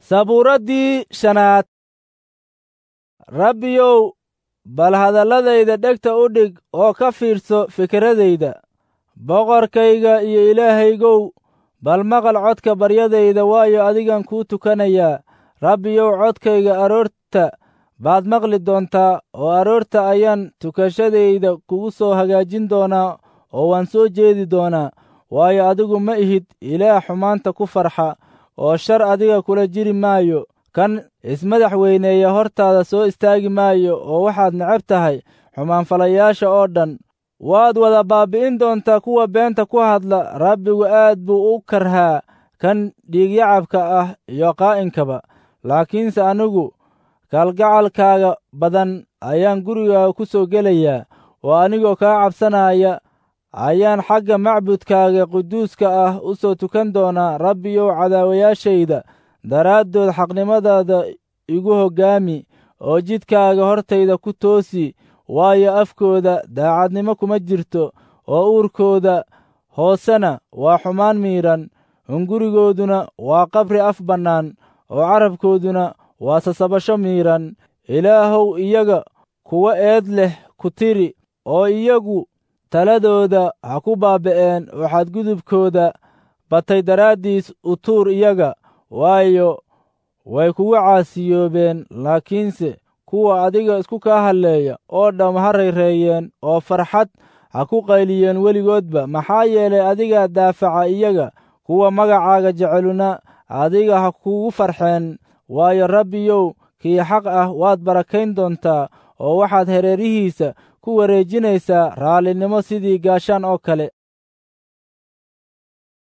sabuuraddii shanaad rabbiyow bal hadalladayda dhegta u dhig oo ka fiirso fikradayda boqorkayga iyo ilaahaygow bal maqal codka baryadayda waayo adigan kuu tukanayaa rabbiyow codkayga aroorta baad maqli doontaa oo aroorta ayaan tukashadayda kugu soo hagaajin doonaa oo waan soo jeedi doonaa waayo adigu ma ihid ilaah xumaanta ku farxa oo shar adiga kula jiri maayo kan ismadax weyneeya hortaada soo istaagi maayo oo waxaad necab tahay xumaanfalayaasha oo dhan waad wada baabbi'in doontaa kuwa beenta ku hadla rabbigu aad buu u karhaa kan dhiigyacabka ah iyo qaa'inkaba laakiinse anigu kalgacalkaaga badan ayaan gurigaaga ku soo gelayaa oo anigoo kaa cabsanaya ayaan xagga macbudkaaga quduuska ah u soo tukan doonaa rabbiyow cadaawayaashayda daraaddood xaqnimadaada igu hoggaami oo jidkaaga hortayda ku toosi waayo afkooda daacadnimo kuma jirto oo uurkooda hoosena waa xumaan miidhan hungurigooduna waa qabri af bannaan oo carabkooduna waa sasabasho miidhan ilaahow iyaga kuwa eed leh ku tiri oo iyagu taladooda ha ku baaba'een oo xadgudubkooda batay daraaddiis u tuur iyaga waayo way kugu caasiyoobeen laakiinse kuwa adiga isku kaa halleeya oo dham ha rayreeyeen oo farxad ha ku qayliyeen weligoodba maxaa yeelay adigaa daafaca iyaga kuwa magacaaga jeceluna adiga ha kugu farxeen waayo rabbiyow kii xaq ah waad barakayn doontaa oo waxaad hareerihiisa ku wareejinaysaa raallinimo sidii gaashaan oo kale